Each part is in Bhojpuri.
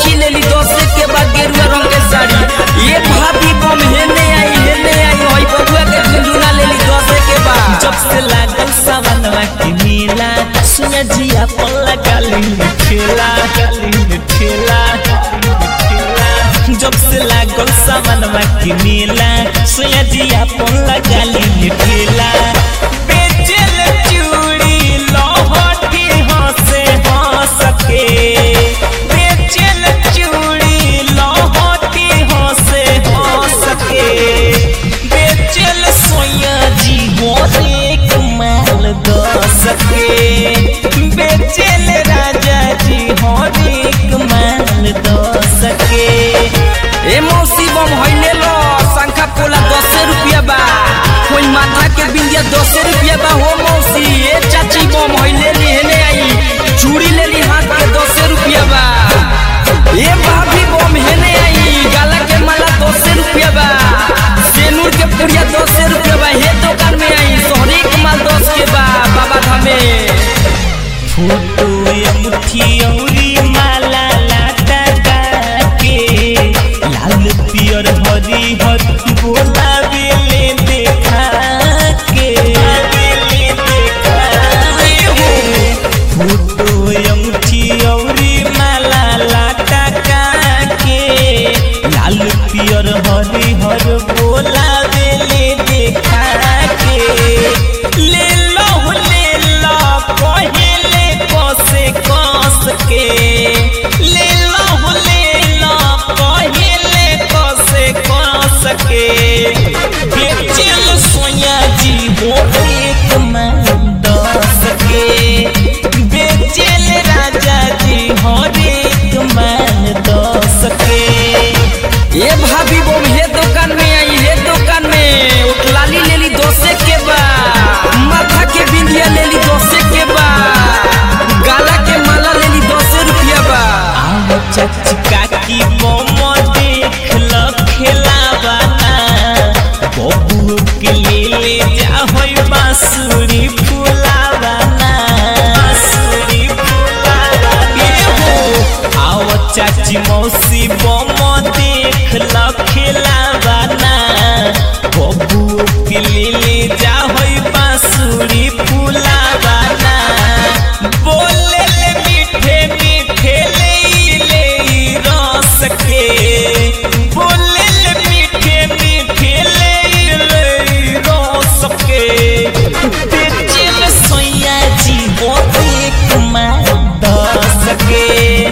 सखी लेली दस के बाद गेरुआ रंग के साड़ी ये भाभी बम हेने आई हेने आई होई बबुआ के झुंझुना लेली दस के बाद जब से लागल सावनवा के मेला सुना जिया पल्ला काली ठेला काली ठेला जब से लागल सावनवा के मेला सुना जिया पल्ला काली ठेला बेचल चूड़ी लहठी हंसे हंस के बेचल चूड़ी लहठी हंसे हंस के बेचल सोया जी एक माल दस के बेचल राजा जी एक माल दस के ए मौसी बम होइले लो शंखा पोला दस रुपया बा कोई माथा के बिंदिया दस रुपया बा हो मौसी ए चाची बम होइले ली हेने आई चूड़ी लेली हाथ के दस रुपया बा ए भाभी बम हेने आई गाला के माला दस रुपया बा सेनूर के पुड़िया दस रुपया बा हे दुकान में आई सोहरी के माल दस के बा बाबा धामे फोटो अंगूठी औरी माला लाटा के लाल पियर हरी हर बोला बेले देखा के बेले देखा के फोटो अंगूठी औरी माला लाटा के लाल पियर हरी हर बोला बेले देखा के ले लो ले लो पहले कसे कस के ले लो ले लो पहले कसे कस के बेचल सोया जी हो एक मान दस के बेचल राजा जी हो एक मान दस के ये भाभी बम हे दुकान में आई हे दुकान में उठलाली लेली दोसे के बा माथा के बिंदिया लेली दोसे के बा गाला के माला लेली दोसे रुपया बा आओ चाची काकी मोमो देख लो खेलावाना बबू के ले ले जा होई बांसुरी फुलावाना बांसुरी फुलावाना ए हो आओ चाची मौसी मोमो देख लो खेलावाना बबू के ले ले जा होई बांसुरी फुलावाना बोले ले मीठे मीठे ले ले रस के बोले ले मीठे मीठे ले ले रस के बेचल सोया जी बोते कुमार दस के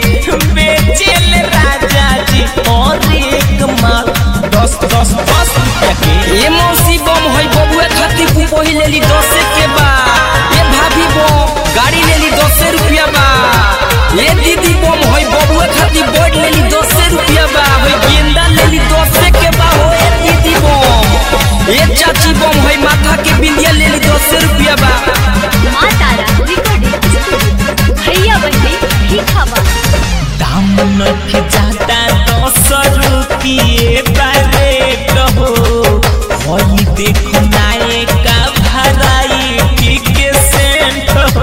बेचल राजा जी और एक माल दस दस दस रुपया के ये मौसी बम होई बबुआ खातिर पुपोही लेली दोसे के बा ये भाभी बम गाड़ी लेली दोसे रुपया बा ये दीदी बम होई बबुआ खातिर बोर्ड लेली दोसे रुपया बा होई गेंदा लेली दोसे के बा हो ये दीदी बम ये चाची बम होई माथा के बिंदिया लेली दोसे रुपया बा माँ तारा रिकॉर्डिंग स्टूडियो भैया बहनी भीखावा दाम नख जाता दस रुपये बारे कहो होई देखो नाये का भराई के सेंट हो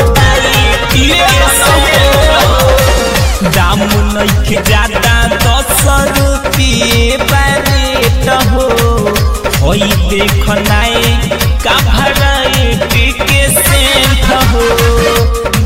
दाम नख जाता दस रुपये बारे कहो होई देखो नाये का भराई के सेंट हो